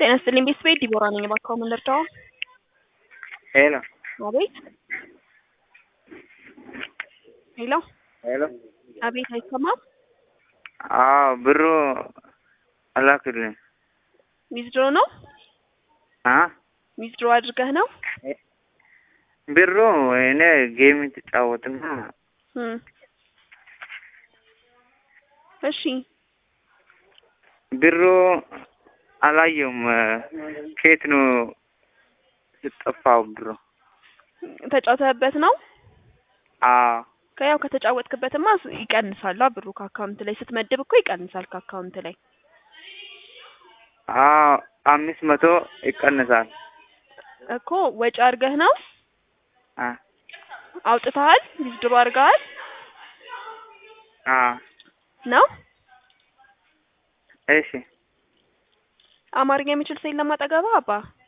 ጤና ይስጥልኝ ቤተሰቤ ዲቦራ ነኝ። እባክዎ ምን ልርዳዎ? ሄሎ አቤት ሄሎ ሄሎ አቤት አይሰማም? አዎ ብሩ አላክልኝ ዊዝድሮ ነው? አ ዊዝድሮ አድርገህ ነው? ብሩ እኔ ጌም ትጫወትና እም እሺ ብሩ አላየውም። ከየት ነው ስጠፋው ብሩ? ተጫውተህበት ነው? አዎ ከያው ከተጫወትክበትማ ይቀንሳል ብሩ ከአካውንት ላይ ስትመድብ እኮ ይቀንሳል ከአካውንት ላይ አዎ አምስት መቶ ይቀንሳል እኮ ወጪ አድርገህ ነው? አ አውጥተሃል? ዊዝድሮ አድርገሃል አ ነው? እሺ አማርኛ የሚችል ሰው የለም አጠገብህ አባ?